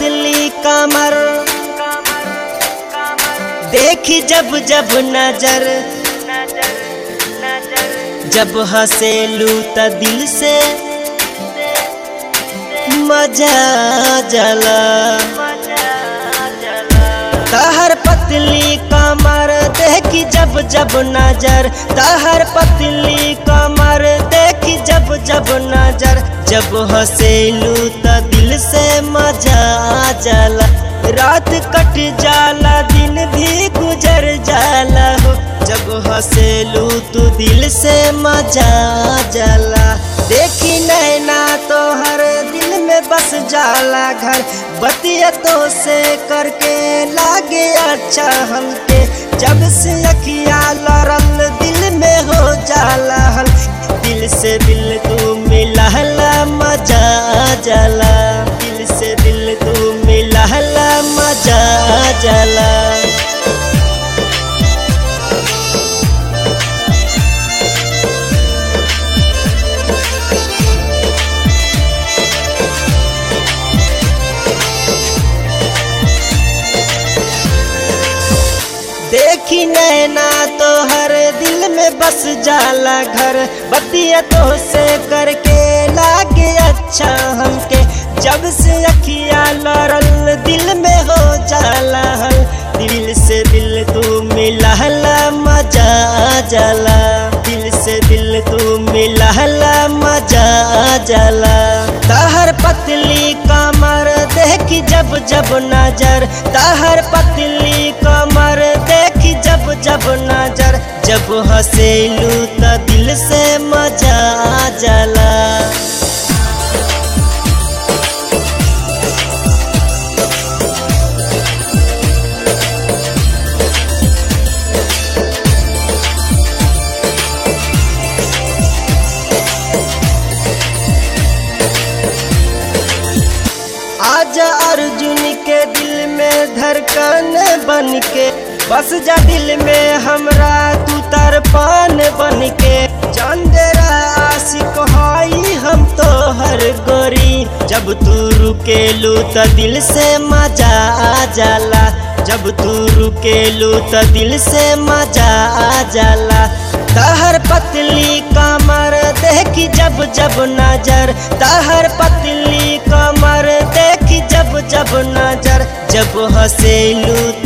पतली कमर देखी जब जब नजर जब हंसेलू त दिल से मजा जला तहर पतली कमर देखी जब जब नजर तहर पतली कमर देखी जब जब नजर जब हंसेलू त दिल से मजा जाला रात कट जाला दिन भी गुजर जाला हो जब हंसेलू तू दिल से मजा जाला देखी नैना तो हर दिल में बस जाला घर बतिया तो से करके लागे अच्छा हमके जब से अखिया लड़ल दिल में हो जाला हल दिल से दिल तू मिलहला मजा जाला दिल से दिल तू मिलहला मजा जाला देखी नैना तो हर दिल में बस जाला घर बतिया तो से करके लागे अच्छा हमके जब से अखिया लड़ल दिल में हो जाला हल दिल से दिल तू मिलहला मजा जाला दिल से दिल तू मिलहला मजा जाला तहर पतली कमर देखी जब जब नजर तहर पतली कमर देखी जब जब नजर जब हंसेलू त दिल से मजा जाला आज अर्जुन के दिल में धड़कन बन के बस जा दिल में हमरा तू तरपान बन के चंदेरा आशिक हई हम तो हर गोरी जब तू रुकेलू त दिल से मजा आ जाला जब तू रुकेलू त दिल से मजा आ जाला तहर पतली कमर देखी जब जब नजर तहर पतली कमर देखी जब जब नजर जब हंसेलू